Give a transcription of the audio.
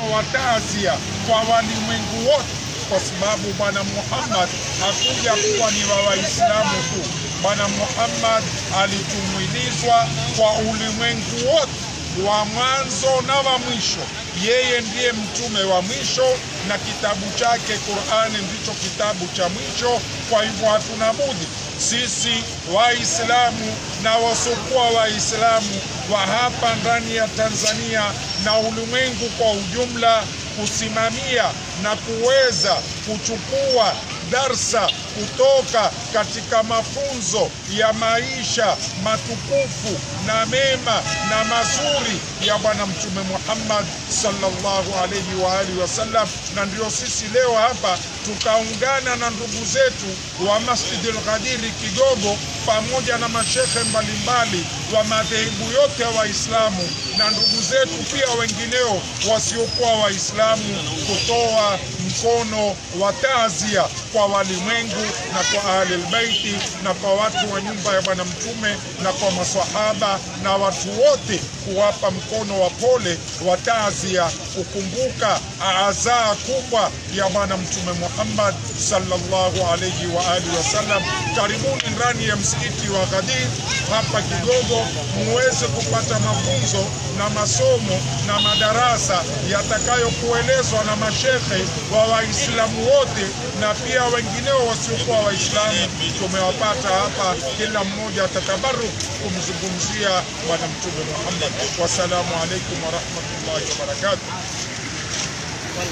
wa taazia kwa walimwengu wote, kwa sababu Bwana Muhammad hakuja kuwa ni wa Waislamu tu. Bwana Muhammad alitumwilizwa kwa ulimwengu wote wa mwanzo na wa mwisho. Yeye ndiye mtume wa mwisho na kitabu chake Qur'ani ndicho kitabu cha mwisho. Kwa hivyo hatuna budi sisi Waislamu na wasiokuwa Waislamu wa hapa ndani ya Tanzania na ulimwengu kwa ujumla kusimamia na kuweza kuchukua darsa kutoka katika mafunzo ya maisha matukufu na mema na mazuri ya Bwana Mtume Muhammad sallallahu alaihi wa alihi wasallam. Na ndio sisi leo hapa tukaungana na ndugu zetu wa Masjidil Ghadiri Kigogo pamoja na mashekhe mbalimbali wa madhehebu yote ya Waislamu na ndugu zetu pia wengineo wasiokuwa Waislamu kutoa mkono wa taazia kwa walimwengu na kwa ahlilbeiti na kwa watu wa nyumba ya Bwana Mtume na kwa maswahaba na watu wote, kuwapa mkono wa pole wa taazia, kukumbuka azaa kubwa ya Bwana Mtume Muhammad sallallahu alayhi wa alihi wasallam. Karibuni ndani ya msikiti wa Ghadir hapa Kigogo, muweze kupata mafunzo na masomo na madarasa yatakayokuelezwa na mashekhe wa Waislamu wote na pia wengineo wasiokuwa Waislamu. Tumewapata hapa, kila mmoja atatabaruk kumzungumzia Bwana Mtume Muhammad. Wassalamu alaikum warahmatullahi wabarakatuh.